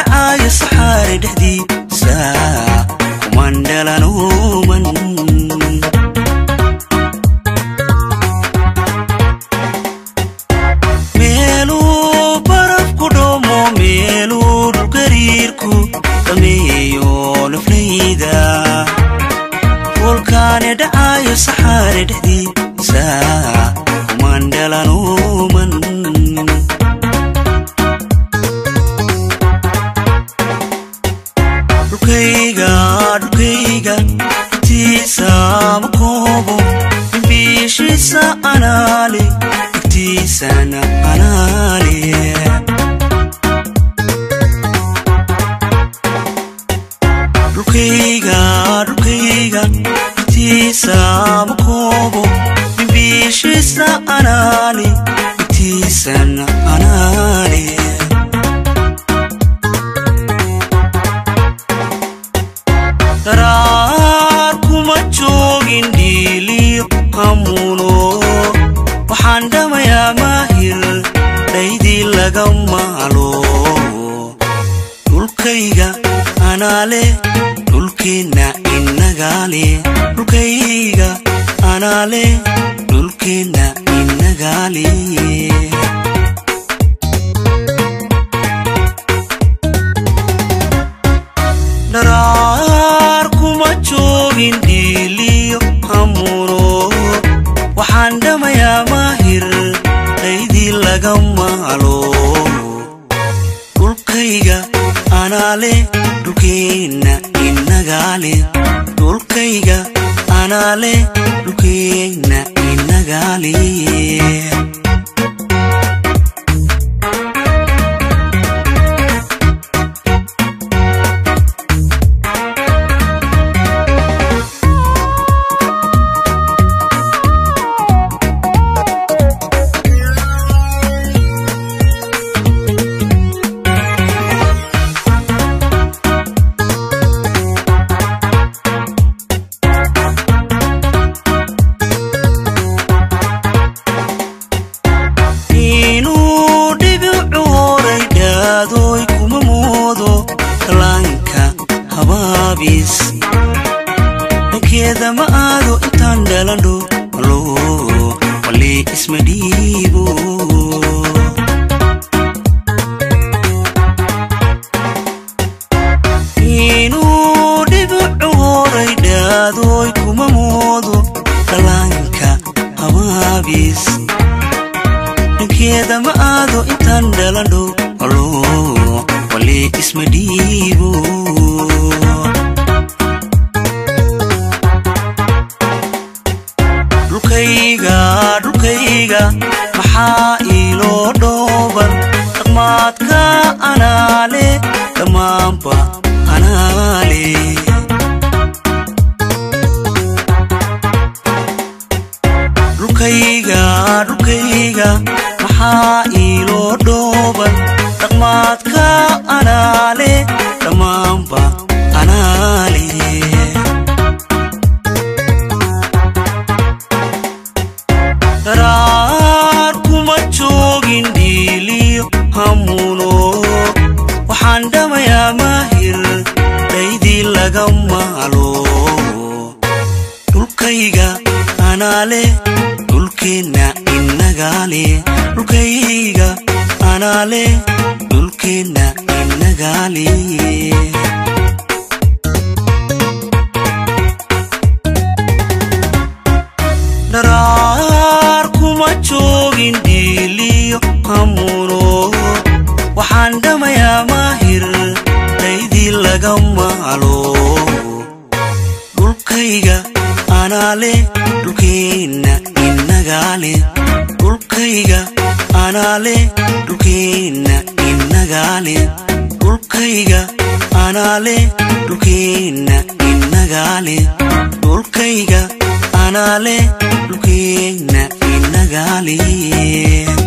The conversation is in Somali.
dhacaayo saxaare dhexdiisa kuman dhalanuuman meeluu barafku dhomo meeluu dhulgariirku dhameeyo naflayda wolkaane dhacaayo saxaare dhexdiisa kuman dhalanuuman dhulkayga dhulkayga igtiisa ma koobo imbiishiisa anaale igtiisana anaale dhulkayga dhulkayga igtiisa ma koobo imbiishiisa anaale igtiisana anaale daraar kuma joogin dhiiliyo hamuuno waxaan dhamayaa maahir dhaydii laga maalo dhulkayga anaale dhulkeenna innagaale dhulkayga anaale dhulkeenna innagaale dharaar kuma joogin dhiiliyo hamuuno waxaan dhamayaa maahir dhaydii laga maalo dhulkayga anaale dhulkeenna innagaale dhulkayga anaale dhulkeenna innagaale inuu dhibicu horay dhaadoy kuma moodo kalaanka habaabis dhankeeda ma aado intaan dhalandho malo wali isma dhiibo inuu dhibicu horay dhaadoy kuma moodo kalaanka habaabis dhankeeda ma aado intaan dhalandho alo wali isma dhiibo dhulkayga dhulkayga maxaa iiloo dhooban dhaqmaadka anaale dhammaanba anaale dhulkayga dhulkayga maxaa iiloo dhooban dhaqmaadka anaale dhammaanba anaale daraar kuma joogin dhiiliyo hamuuno waxaan dhamayaa maahir dhaydii laga maalo dhulkayga anaale dhulkeenna innagaale dhulkayga anaale dhulkeenna innagaale dharaar kuma joogin dhiiliyo hamuuno waxaan dhamayaa maahir dhaydii laga maalo dhulkayga anaale dhulkeenna innagaale dhulkayga anaale dhulkeenna innagaale dhulkayga anaale dhulkeenna innagaale dhulkayga anaale dhulkeenna innagaale